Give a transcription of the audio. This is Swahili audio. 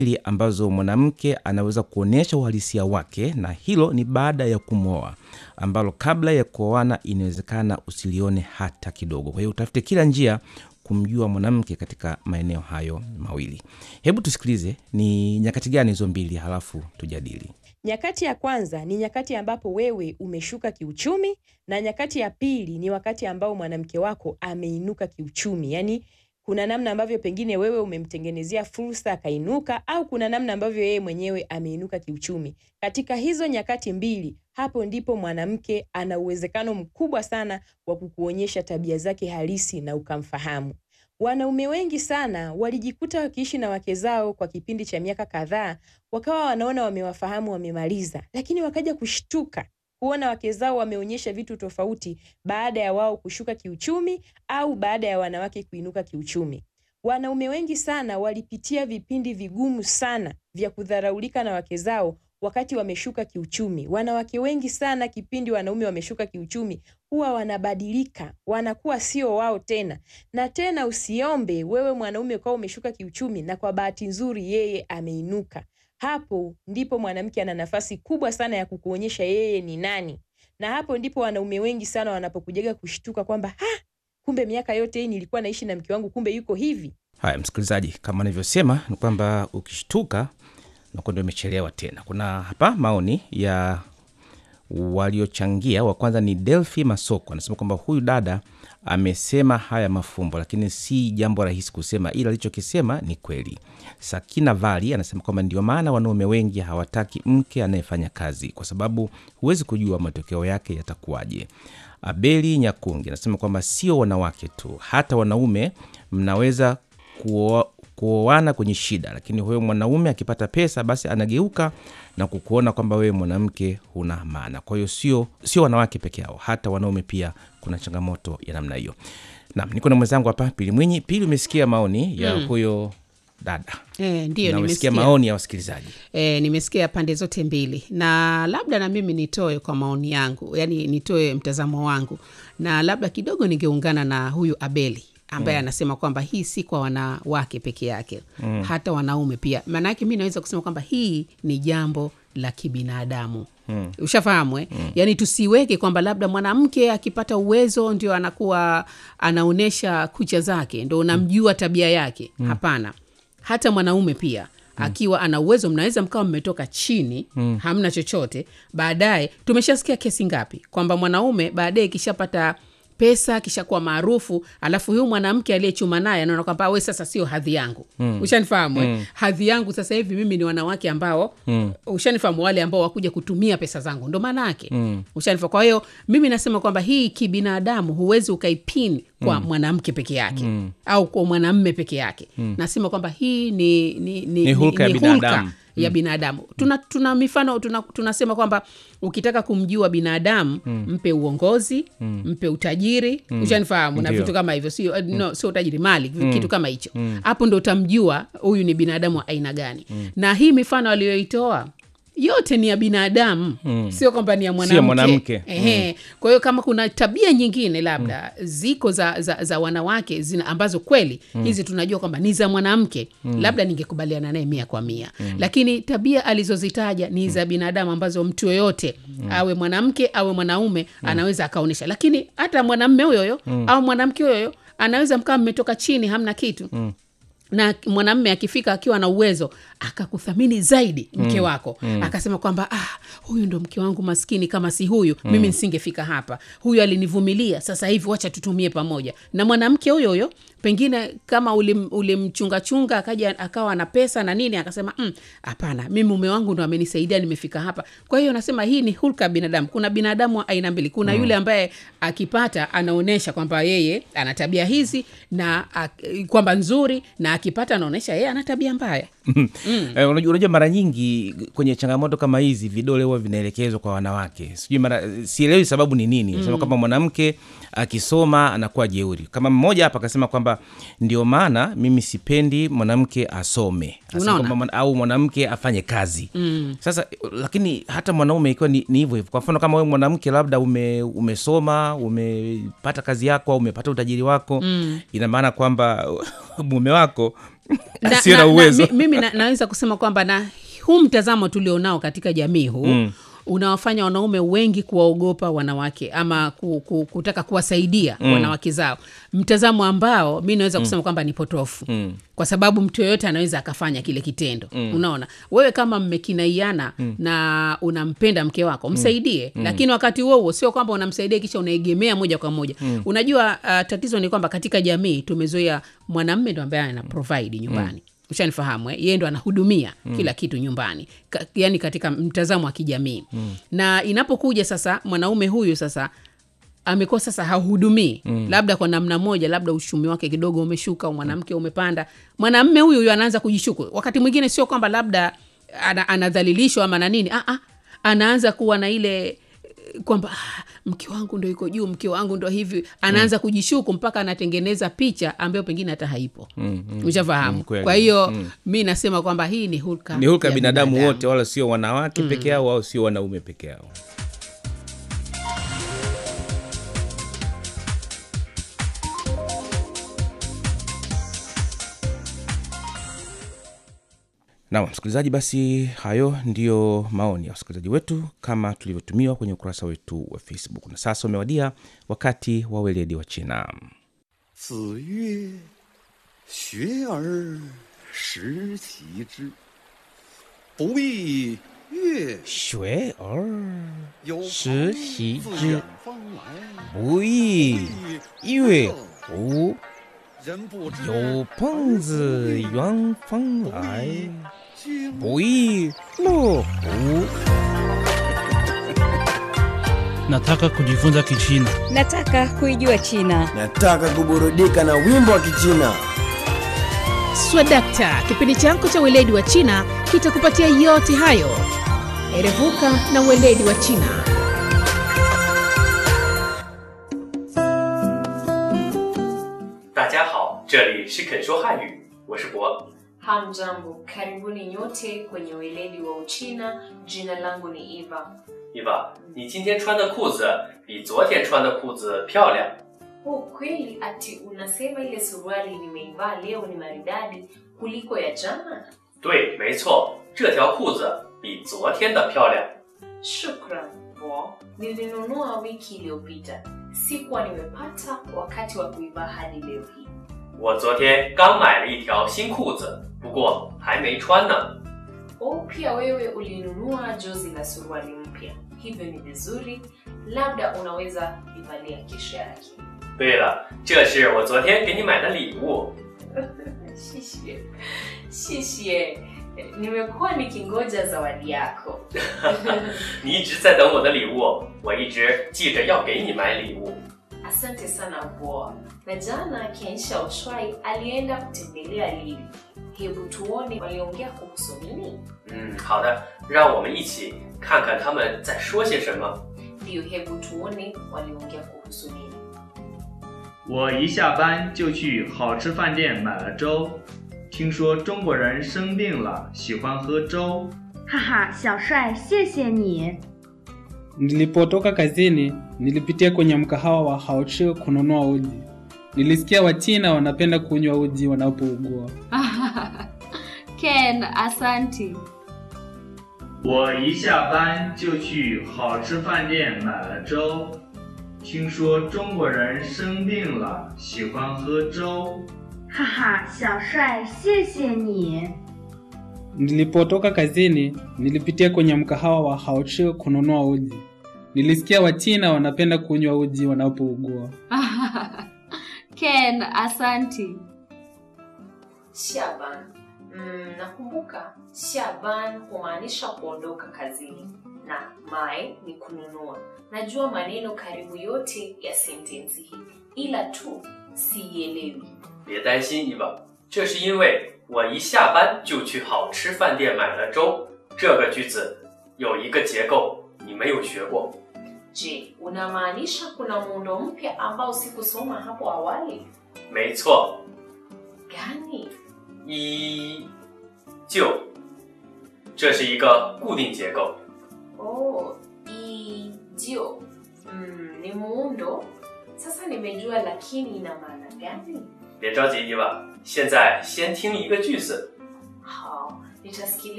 ambazo mwanamke anaweza kuonyesha uhalisia wake, na hilo ni baada ya kumwoa, ambalo kabla ya kuoana inawezekana usilione hata kidogo. Kwa hiyo utafute kila njia kumjua mwanamke katika maeneo hayo mawili. Hebu tusikilize ni nyakati gani hizo mbili, halafu tujadili. Nyakati ya kwanza ni nyakati ambapo wewe umeshuka kiuchumi, na nyakati ya pili ni wakati ambao mwanamke wako ameinuka kiuchumi. Yaani kuna namna ambavyo pengine wewe umemtengenezea fursa akainuka, au kuna namna ambavyo yeye mwenyewe ameinuka kiuchumi. Katika hizo nyakati mbili, hapo ndipo mwanamke ana uwezekano mkubwa sana wa kukuonyesha tabia zake halisi na ukamfahamu. Wanaume wengi sana walijikuta wakiishi na wake zao kwa kipindi cha miaka kadhaa, wakawa wanaona wamewafahamu, wamemaliza, lakini wakaja kushtuka kuona wake zao wameonyesha vitu tofauti baada ya wao kushuka kiuchumi au baada ya wanawake kuinuka kiuchumi. Wanaume wengi sana walipitia vipindi vigumu sana vya kudharaulika na wake zao wakati wameshuka kiuchumi. Wanawake wengi sana kipindi wanaume wameshuka kiuchumi huwa wanabadilika, wanakuwa sio wao tena. Na tena usiombe wewe mwanaume ukawa umeshuka kiuchumi na kwa bahati nzuri yeye ameinuka. Hapo ndipo mwanamke ana nafasi kubwa sana ya kukuonyesha yeye ni nani, na hapo ndipo wanaume wengi sana wanapokujaga kushtuka kwamba ha, kumbe miaka yote hii nilikuwa naishi na mke wangu, kumbe yuko hivi. Haya, msikilizaji, kama nilivyosema ni kwamba ukishtuka nakuwa ndio imechelewa tena. Kuna hapa maoni ya waliochangia. Wa kwanza ni Delphi Masoko, anasema kwamba huyu dada amesema haya mafumbo, lakini si jambo rahisi kusema, ila alichokisema ni kweli. Sakina Vali anasema kwamba ndio maana wanaume wengi hawataki mke anayefanya kazi, kwa sababu huwezi kujua matokeo yake yatakuwaje. Abeli Nyakungi anasema kwamba sio wanawake tu, hata wanaume mnaweza kuoa kuoana kwenye shida, lakini huyo mwanaume akipata pesa basi anageuka na kukuona kwamba wewe mwanamke huna maana. Kwa hiyo sio sio wanawake peke yao, hata wanaume pia kuna changamoto ya namna hiyo. Naam, niko na mwenzangu hapa Pili Mwinyi. Pili, umesikia maoni ya huyo dada E, ndio na umesikia nimesikia maoni ya wasikilizaji. e, nimesikia pande zote mbili, na labda na mimi nitoe kwa maoni yangu, yani nitoe mtazamo wangu, na labda kidogo ningeungana na huyu Abeli ambaye anasema kwamba hii si kwa wanawake peke yake mm. hata wanaume pia. Maanake mi naweza kusema kwamba hii ni jambo la kibinadamu mm. ushafahamu eh? mm. yaani tusiweke kwamba labda mwanamke akipata uwezo ndio anakuwa anaonyesha kucha zake ndo unamjua tabia yake mm. hapana hata mwanaume pia akiwa ana uwezo mnaweza mkawa mmetoka chini mm. hamna chochote baadaye tumeshasikia kesi ngapi kwamba mwanaume baadaye kishapata pesa kishakuwa maarufu alafu huyu mwanamke aliyechuma naye anaona kwamba we sasa sio hadhi yangu mm. ushanifahamu mm. hadhi yangu sasa hivi mimi ni wanawake ambao mm. ushanifahamu wale ambao wakuja kutumia pesa zangu ndo maana yake mm. ushanifahamu kwa hiyo mimi nasema kwamba hii kibinadamu huwezi ukaipini kwa mm. mwanamke peke yake mm. au kwa mwanamme peke yake mm. nasema kwamba hii ni, ni, ni, Ni hulka ya binadamu. ya binadamu tuna, tuna mifano tuna, tunasema kwamba ukitaka kumjua binadamu mm. mpe uongozi mm. mpe utajiri mm. ushanifahamu na Ndio. vitu kama hivyo sio mm. no, sio utajiri mali mm. kitu kama hicho hapo ndo utamjua huyu ni binadamu wa aina gani mm. na hii mifano aliyoitoa yote ni ya binadamu mm. sio kwamba ni ya mwanamke, mwanamke. Ehe. kwa hiyo kama kuna tabia nyingine labda mm. ziko za, za, za wanawake zina, ambazo kweli mm. hizi tunajua kwamba ni za mwanamke mm. labda ningekubaliana naye mia kwa mia mm. lakini tabia alizozitaja ni za binadamu ambazo mtu yoyote mm. awe mwanamke awe mwanaume mm. anaweza akaonyesha lakini hata mwanamme huyoyo mm. au mwanamke huyoyo anaweza mkawa mmetoka chini hamna kitu mm na mwanamme akifika akiwa na uwezo akakuthamini zaidi mke wako mm. akasema kwamba ah, huyu ndo mke wangu maskini kama si huyu mm. mimi nisingefika hapa huyu alinivumilia sasa hivi wacha tutumie pamoja na mwanamke huyo huyo pengine kama ulim- ulimchungachunga akaja akawa na pesa na nini akasema "Mm, hapana mm, mi mume wangu ndo amenisaidia nimefika hapa kwa hiyo nasema hii ni hulka ya binadamu kuna binadamu wa aina mbili kuna yule ambaye akipata anaonyesha kwamba yeye ana tabia hizi na ak- kwamba nzuri na akipata anaonyesha yeye ana tabia mbaya Eh, unajua, unajua mara nyingi kwenye changamoto kama hizi vidole huwa vinaelekezwa kwa wanawake sijui mara sielewi sababu ni nini mm. sema kwamba mwanamke akisoma anakuwa jeuri kama mmoja hapa akasema kwamba ndio maana mimi sipendi mwanamke asome Asema Unaona? kwamba mwana- au mwanamke afanye kazi mm. sasa lakini hata mwanaume ikiwa ni ni hivyo hivyo kwa mfano kama wewe mwanamke labda ume, umesoma umepata kazi yako au umepata utajiri wako mm. ina maana kwamba mume wako Na- asiye na na- na- uwezo mi- mimi na, naweza kusema kwamba na huu mtazamo tulionao katika jamii huu mm. unawafanya wanaume wengi kuwaogopa wanawake ama ku, ku, kutaka kuwasaidia mm. wanawake zao mtazamo ambao mi naweza kusema kwamba ni potofu mm. kwa sababu mtu yoyote anaweza akafanya kile kitendo mm. unaona wewe kama mmekinaiana mm. na unampenda mke wako msaidie mm. lakini wakati huo huo sio kwamba unamsaidia kisha unaegemea moja kwa moja mm. unajua uh, tatizo ni kwamba katika jamii tumezoea mwanamme ndo ambaye ana provide nyumbani mm ushanifahamu eh? yeye ndo anahudumia mm. kila kitu nyumbani Ka, yani katika mtazamo wa kijamii mm. na inapokuja sasa mwanaume huyu sasa amekuwa sasa hahudumii mm. labda kwa namna moja labda uchumi wake kidogo umeshuka au mwanamke umepanda mwanamme huyu huyu anaanza kujishuku wakati mwingine sio kwamba labda ana, anadhalilishwa ama na nini ah, ah, anaanza kuwa na ile eh, kwamba ah, mke wangu ndo iko juu mke wangu ndo hivi anaanza mm. kujishuku mpaka anatengeneza picha ambayo pengine hata haipo mm, mm, ushafahamu mm, kweli. kwa hiyo mm. mi nasema kwamba hii ni hulka ni hulka ya ya binadamu wote wala sio wanawake peke yao au sio wanaume peke yao Naam, msikilizaji, basi hayo ndiyo maoni ya wasikilizaji wetu kama tulivyotumiwa kwenye ukurasa wetu wa Facebook. Na sasa umewadia wakati wa weledi wa China. 子曰：“学而时齐之，不亦乐学而有时朋习自之远方来， 不亦乐乎？ 人不知有朋自远方来， 经不亦乐乎？ Nataka kujifunza Kichina. Nataka kuijua China. Nataka kuburudika na wimbo wa Kichina. swadakta kipindi chako cha weledi wa china kitakupatia yote hayo erevuka na weledi wa china 大家好，这里是肯说汉语，我是博。 Hamjambo, karibuni nyote kwenye weledi wa Uchina. Jina langu ni Eva. 伊娃，你今天穿的裤子比昨天穿的裤子漂亮。 Oh, kweli ati unasema ile suruali nimeivaa leo ni maridadi kuliko ya jana? 对，没错，这条裤子比昨天的漂亮。 Shukran bo, nilinunua wiki iliyopita, sikuwa nimepata wakati wa kuivaa hadi leo hii. 我昨天刚买了一条新裤子，不过还没穿呢。 Oh, pia wewe ulinunua jozi la suruali mpya, hivyo ni vizuri, labda unaweza ivalia kesho yake. 对了，这是我昨天给你买的礼物。 Shishie, shishie, nimekuwa nikingoja zawadi yako. 你一直在等我的礼物，我一直记着要给你买礼物。 Asante sana Boa. Na jana Kensha Oshwai alienda kutembelea Lili. Hebu tuone waliongea kuhusu nini? 嗯，好的，让我们一起看看他们在说些什么。 Ndiyo, hebu tuone waliongea kuhusu nini. 我一下班就去好吃饭店买了粥。听说中国人生病了喜欢喝粥， 哈哈，小帅，谢谢你。 Nilipotoka kazini, nilipitia kwenye mkahawa wa Haochi kununua uji. Nilisikia Wachina wanapenda kunywa uji wanapougua. Ken, asanti. 我一下班就去好吃饭店买了粥。听说中国人生病了喜欢喝粥， 哈哈，小帅，谢谢你。 Nilipotoka kazini, nilipitia kwenye mkahawa wa Haochi kununua uji. Nilisikia Wachina wanapenda kunywa uji wanapougua. Ken, asanti. Shaban. Mm, nakumbuka Shaban humaanisha kuondoka kazini na mai ni kununua. Najua maneno karibu yote ya sentensi hii, ila tu siielewi. 别担心，伊娃，这是因为我一下班就去好吃饭店买了粥。这个句子有一个结构你没有学过， Je, unamaanisha kuna muundo mpya ambao sikusoma hapo awali? 没错， Gani? 依旧，这是一个固定结构。 Oh, ijio. Mm, ni muundo. Sasa nimejua, lakini ina maana gani? 别着急，伊娃， 现在先听一个句子。 好，nitasikiliza